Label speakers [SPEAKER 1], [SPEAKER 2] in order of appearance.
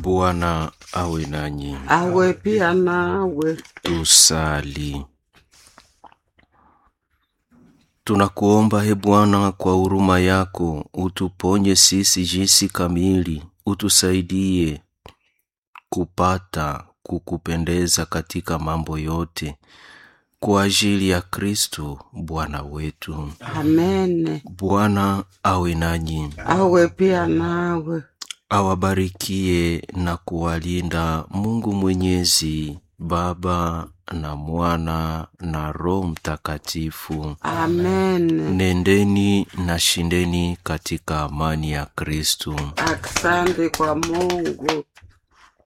[SPEAKER 1] Bwana awe nanyi.
[SPEAKER 2] awe pia nawe.
[SPEAKER 1] Tusali. Tunakuomba he Bwana, kwa huruma yako utuponye sisi jinsi kamili, utusaidie kupata kukupendeza katika mambo yote, kwa ajili ya Kristo Bwana wetu.
[SPEAKER 2] Amene,
[SPEAKER 1] Bwana awe nanyi,
[SPEAKER 2] awe pia nawe.
[SPEAKER 1] awabarikie na kuwalinda Mungu Mwenyezi, Baba na Mwana na Roho Mtakatifu.
[SPEAKER 2] Amene.
[SPEAKER 1] Nendeni na shindeni katika amani ya Kristo.
[SPEAKER 2] Asante kwa Mungu.